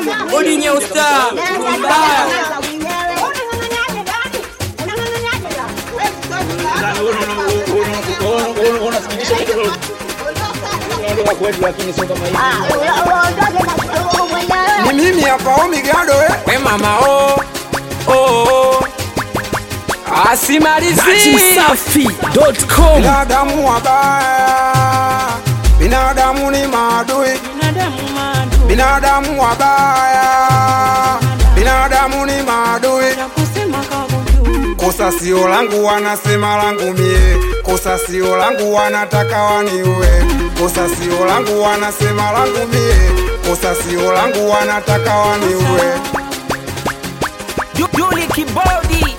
Bodi nyeusta mbaya Ni mimi hapa Omigado eh. we mama o oh, oh. asimalizi Safi.com Binadamu wabaya, binadamu ni maadui, binadamu wabaya, binadamu ni maadui. Kosa sio langu, wanasema langu mie. Kosa sio langu, wanataka waniue. Kosa sio langu, wanasema langu mie. Kosa sio langu, wanataka waniue. Yuli Kibodi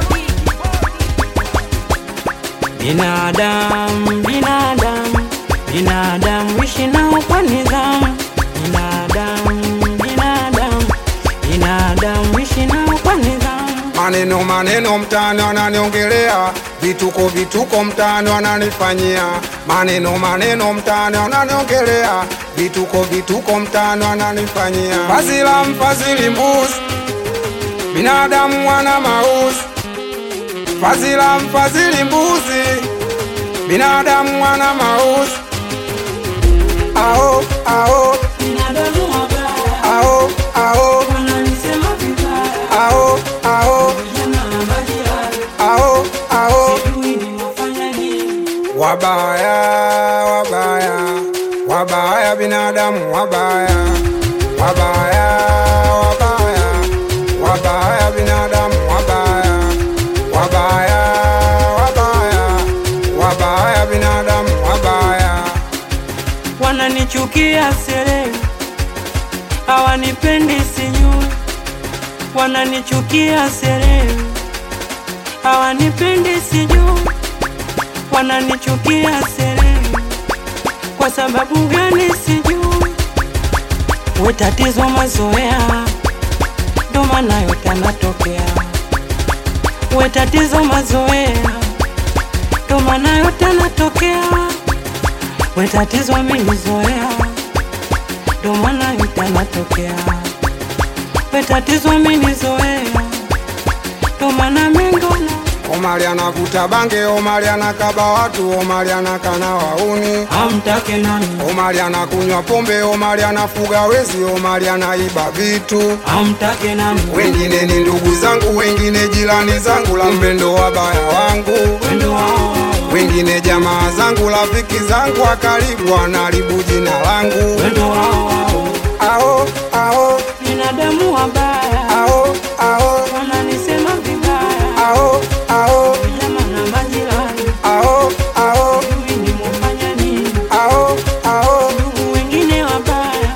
Binadamu, binadamu, binadamu, ishi nao kwa nidhamu. Binadamu, binadamu, binadamu, ishi nao kwa nidhamu. Maneno maneno mtaani wananiongelea, vituko vituko mtaani wananifanyia. Maneno maneno mtaani wananiongelea, vituko vituko mtaani wananifanyia. Fazila mfadhili mbuzi, binadamu wana mauzi. Fazila mfadhili mbuzi, binadamu wana mauzi. Ao ao Binadamu wabaya, ao ao wananisema vibaya, ao ao vijana na majirani, ao ao sijui nimefanya nini. Wabaya, wabaya, wabaya, binadamu wabaya, wabaya, wabaya, wabaya, binadamu wabaya, wabaya, wabaya, wabaya, binadamu wabaya. wananichukia sere, hawanipendi sijui, wananichukia sere, hawanipendi sijui, wananichukia sere, kwa sababu gani sijui, we tatizo mazoea, ndo maana yote yanatokea, we tatizo mazoea, ndo maana yote yanatokea we tatizo amenizoea, ndo maana yote yanatokea. We tatizo amenizoea, ndo maana mengona Omari anavuta bange, Omari anakaba watu, Omari anakana wauni, amtake nani, Omari anakunywa pombe, Omari anafuga wezi, Omari anaiba vitu. amtake nani, wengine ni ndugu zangu, wengine jirani zangu, la mpendo wabaya wangu, wendo wao wengine jamaa zangu, rafiki zangu wa karibu, wanaharibu jina langu. wendo wao Ao ao binadamu wabaya, ao ao wananisema vibaya, ao ao vijana na majirani, ao ao sijui nimefanya nini. ao ao Ndugu wengine wabaya,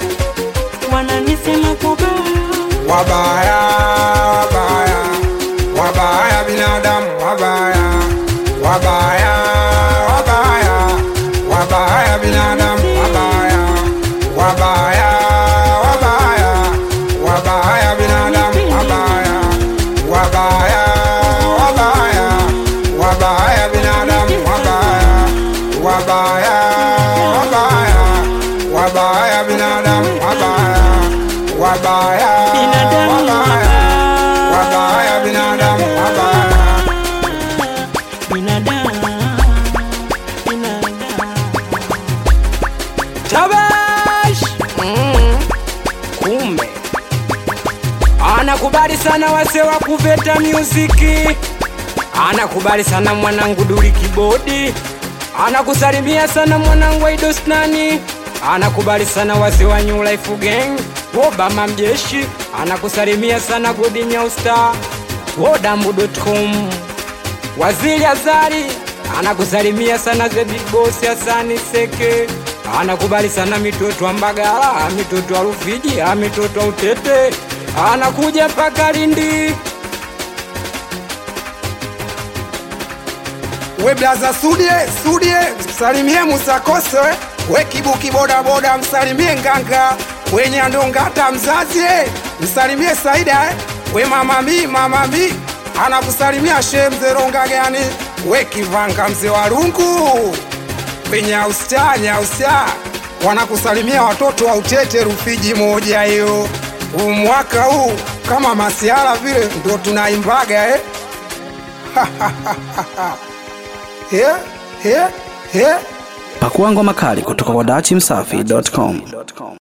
wananisema kubaya wabaya wabaya wabaya, binadamu wabaya wabaya wabaya wabaya, binadamu wabaya wabaya wabaya wabaya, binadamu wabaya wabaya wabaya wabaya, binadamu wabaya wabaya wabaya wabaya, binadamu wabaya wabaya Binadamu wabaya wabaya, binadamu wabaya binadamu binadamu Tabash mm. Kumbe anakubali sana wase wa kuveta muziki, anakubali sana mwanangu Duli Kibodi, anakusalimia sana mwanangu Aidosnani, anakubali sana wase wa New Life Gang, Obama mjeshi, anakusalimia sana Godi Nyausta, Wodambu.com Waziri Azari anakusalimia sana the big boss Hasani Seke, anakubali sana mitoto wa Mbagala, mitoto wa Rufiji, mitoto wa Utete, anakuja mpaka Lindi. we blaza Sudie Sudie, msalimie Musakose we kibuki bodaboda, msalimie Nganga we Nyandongata mzazi eh, msalimie Saida eh, we mama mi mama mi anakusalimia she mzee Rongagani we Kivanga mzee wa rungu we Nyausta Nyausta wanakusalimia watoto wa Utete Rufiji moja hiyo. Huu mwaka huu kama masiara vile ndo tunaimbaga eh? yeah, yeah, yeah. Pakua ngoma kali kutoka kwa dachimsafi.com.